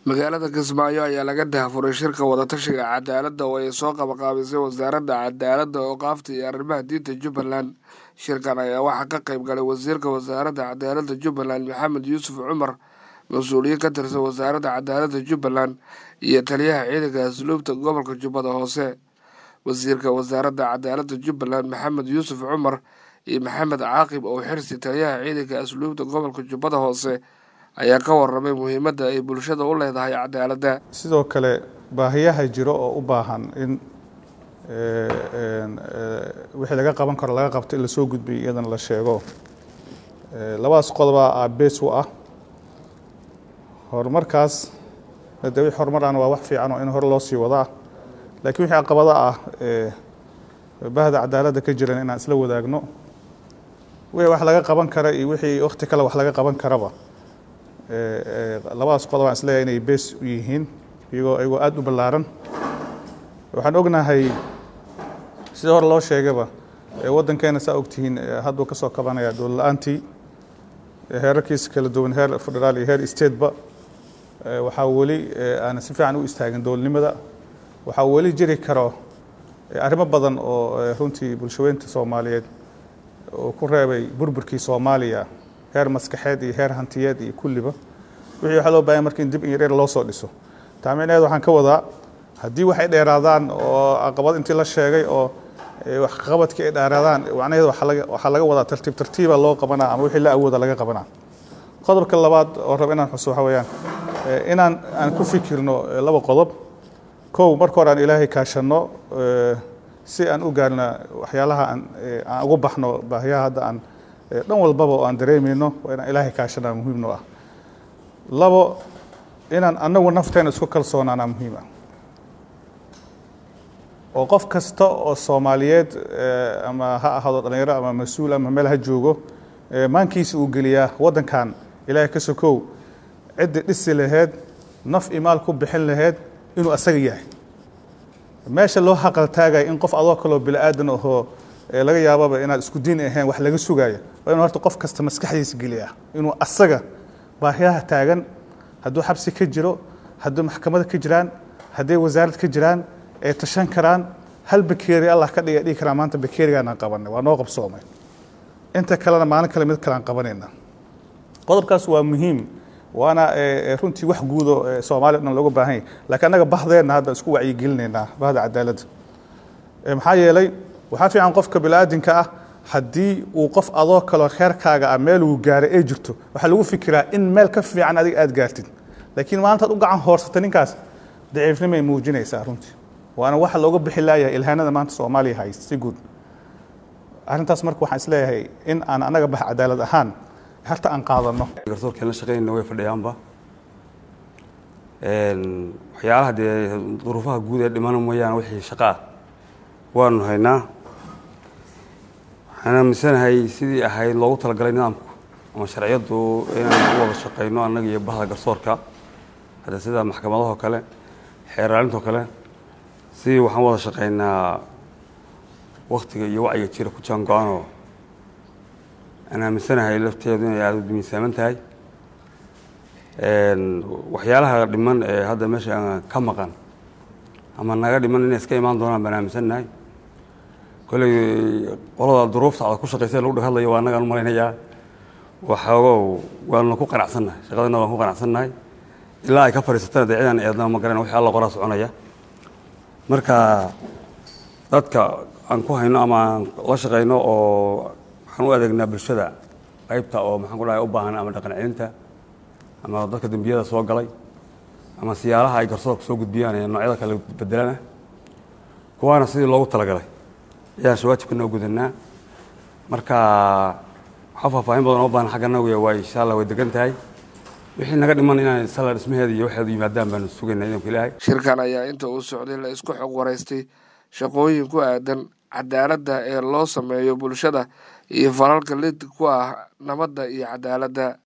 magaalada kismaayo ayaa laga daahfuray shirka wadatashiga cadaaladda oo ay soo qabaqaabisay wasaaradda cadaaladda ooqaafta iyo arrimaha diinta jubbaland shirkan ayaa waxaa ka qayb galay wasiirka wasaaradda cadaaladda jubbaland maxamed yuusuf cumar mas-uuliyiin ka tirsan wasaaradda cadaaladda jubbaland iyo taliyaha ciidanka asluubta gobolka jubbada hoose wasiirka wasaaradda cadaaladda jubbaland maxamed yuusuf cumar iyo maxamed caaqib oo xirsi taliyaha ciidanka asluubta gobolka jubbada hoose ayaa ka waramay muhiimadda ay bulshada u leedahay cadaaladda sidoo kale baahiyaha jiro oo u baahan in wixii laga qaban karo laga qabto in lasoo gudbiyo iyadana la sheego labadaas qodobaa aabees u ah horumarkaas de wixii horumaraan waa wax fiican oo in hore loo sii wadaa laakiin wixii caqabada ah bahda cadaaladda ka jiran inaan isla wadaagno wixii wax laga qaban kara iyo wixii wakti kale wax laga qaban karaba labadaas qodob aan isleeyahay inay bees u yihiin iyagoo iyagoo aada u ballaaran waxaan ognahay sida hore loo sheegaba waddankeena saa ogtihiin hadduu ka soo kabanaya dowlad la-aantii heerarkiisa kala duwan heer federaal iyo heer stateba waxaa weli aan si fiican u istaagin dowladnimada waxaa weli jiri karo arrimo badan oo runtii bulshaweynta soomaaliyeed oo ku reebay burburkii soomaaliya heer maskaxeed iyo heer hantiyeed iyo kulliba wixii waxaa loo bahanya marka in dib in yareer loo soo dhiso taamicneed waxaan ka wadaa haddii waxay dheeraadaan oo caqabad intii la sheegay oo waxqabadkii ay dheeraadaan macnaheed waxaa laga wadaa tartiib tartiiba loo qabanaa ama wixii la awooda laga qabanaa qodobka labaad oo raba inaan xuso waxa weeyaan inaan aan ku fikirno laba qodob kow marka hore aan ilaahay kaashanno si aan u gaarna waxyaalaha aan aan ugu baxno baahiyaha hadda aan dhan walbaba oo aan dareemayno waa inaan ilaahay kaashanaa muhiimno ah labo inaan anagu nafteena isku kalsoonaanaa muhiim ah oo qof kasta oo soomaaliyeed ama ha ahaado dhalinyaro ama mas-uul ama meel ha joogo maankiisa uu geliyaa waddankan ilaahay ka sokow ciddi dhisi laheyd naf imaal ku bixin laheyd inuu asaga yahay meesha loo haqaltaagaya in qof adoo kaloo bili-aadan ahoo laga yaababa inaad isku diin ahayn wax laga sugaaya waa inu horta qof kasta maskaxdiisa geliyaa inuu asaga baahiyaha taagan hadduu xabsi ka jiro hadduu maxkamada ka jiraan hadday wasaarad ka jiraan ay tashan karaan hal bakeeri allah ka dhiga dhigi karaa maanta bakeerigaanaan qabanay waa noo qabsoomay inta kalena maalin kale mid kalean qabanayna qodobkaas waa muhiim waana runtii wax guudo soomaaliya o dhan looga baahan yahy lakiin annaga bahdeenna hadda isku wacyigelinaynaa bahda cadaaladda maxaa yeelay waxaa fiican qofka bili-aadinka ah haddii uu qof adoo kaloo reerkaaga ah meel uu gaaray ay jirto waxaa lagu fikiraa in meel ka fiican adiga aada gaartid laakiin maalintaad u gacan hoorsata ninkaas daciifnimay muujinaysaa runtii waana waxa looga bixi laayahay ilhaanada maanta soomaaliya hayst si guud arrintaas marka waxaan isleeyahay in aan annaga bax cadaalad ahaan harta aan qaadano garsoorkeen la shaqeynayna way fadhiyaanba waxyaalaha dee duruufaha guud ee dhimana mooyaane wixii shaqa ah waanu haynaa waxaan aaminsanahay sidii ahayd loogu talagalay nidaamku ama sharciyaddu inaan u wada shaqeyno annaga iyo bahda garsoorka hadda sida maxkamadahoo kale xeeraalintoo kale sidii waxaan wada shaqeynaa waktiga iyo wacyiga jira ku jaan go-aanoo aan aaminsanahay lafteedu inay aada u miisaaman tahay waxyaalaha dhiman ee hadda meesha ka maqan ama naga dhiman inay iska imaan doonaan baan aaminsannahay kolley qolada duruufta adag ku shaqeysa lagu dheg hadlayo waa annagaan u malaynayaa waxoogow waanu ku qanacsannahay shaqadana waan ku qanacsannahay ilaa ay ka fadhiisatana dee cidaan eednama ma garan wixii alla qoraa soconaya marka dadka aan ku hayno ama aan la shaqeyno oo waxaan u adeegnaa bulshada qaybta oo maxaan ku dhahay u baahan ama dhaqan celinta ama dadka dembiyada soo galay ama siyaalaha ay garsoorka soo gudbiyaan ee noocyada kale bedelana kuwaana sidii loogu talagalay ayaan shawaajibka noo gudanaa marka waxaa faahfaahin badan oo baahan xagga nawiya waa insha allah way degan tahay wixii naga dhiman inaan sala dhismaheeda iyo waxeedu yimaadaan baanu sugaynaa idamka ilaahay shirkan ayaa inta uu socday la isku xog waraystay shaqooyin ku aadan cadaaladda ee loo sameeyo bulshada iyo falalka lid ku ah nabadda iyo cadaaladda